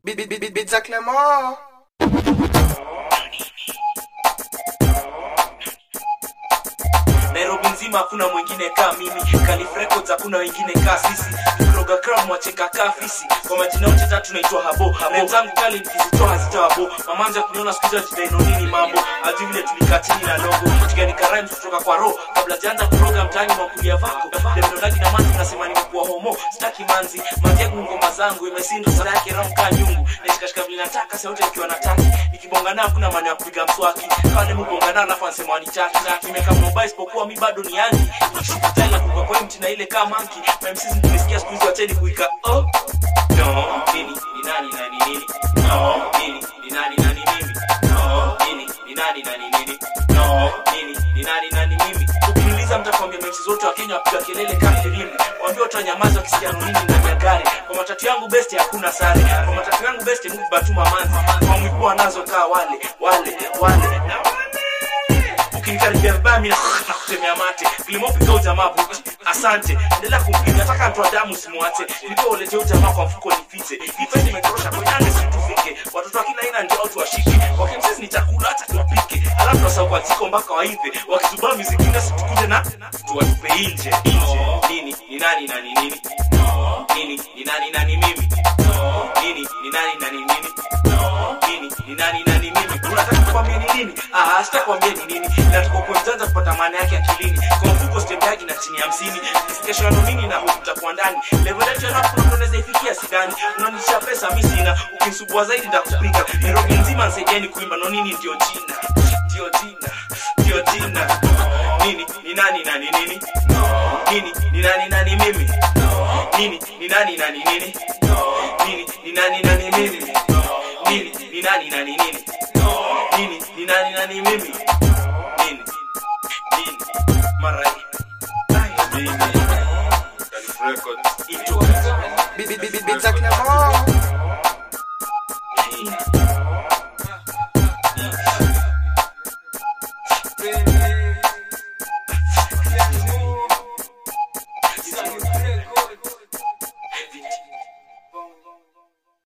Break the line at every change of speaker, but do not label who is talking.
Bit, bit, bit, bit, bit za Clement.
Nairobi nzima hakuna mwingine kaa mimi Calif Records hakuna wengine kaa sisi Tukroga crown mwacheka kaa fisi Kwa majina yote tatu naitwa habo Rap zangu kali nikizitoa hazitawabo Mamanza kuniona siku hizi ajidai nini mambo Ajui vile tulikaa chini na logo Tukiandika rhymes kutoka kwa roho Kabla sijaanza kuroga mtaani makulia vako Demnodagi na manzi nasema nimekuwa homo Sitaki manzi Manzi yangu ngoma zangu imesindo sara yake ramka nyungu Nashikashika vile nataka sauti ikiwa nataki Nikibonga nao kuna maana ya kupiga mswaki Kama nimebonga nao alafu anasema wanitaki Nimeka mobile isipokuwa mi bado ni yangi Nikishukutana kuka kwa mti na ile kama monkey My MCs nimesikia siku hizi wacheni kuika oh No Nini ni nani na ni nini No Nini ni nani na ni mimi No Nini ni nani na ni nini No Nini ni nani na ni mimi Ukiniuliza mtakwambia MCs wote wa Kenya wapiga kelele kama filimbi Waambie watu wanyamaza wakisikia nini ndani ya gari Kwa matatu yangu best hakuna sare Kwa matatu yangu best move batuma manzi Kwa mwipoa nazo kaa wale wale wale na wale ukinikaribia vibaya mimi na kutemea mate vilimopiga ujamaa buki asante endelea kumpiga nataka mtu wa damu simwache nilikuwa ulete ujamaa kwa mfuko nifiche ife nimetorosha kwenye situfike watoto wa kila aina ndio watu washike wakimsisi ni chakula hata tuwapike alafu tunasahau kwa ziko mpaka waive wakizubaa miziki na situkuje na tuwatupe nje nje nini ni nani na ni nini nini ni nani na ni mimi nini ni nani na ni nini nini ni nani na ni mimi unataka kukwambia ni nini ah sitakwambia ni nini nataka kuanza kupata maana yake akilini kwa mfuko stembe yake na chini ya hamsini kesho na nini na utakuwa ndani level yetu ya rap unaweza ifikia sidani unanisha pesa mimi sina ukinisubua zaidi nitakupiga Nairobi nzima nisaidieni kuimba no nini ndio jina ndio jina ndio jina nini ni nani na ni nini nini ni nani na ni mimi nini ni nani na ni nini nini ni nani na ni mimi nini ni nani na ni nini nini ni nani na ni mimi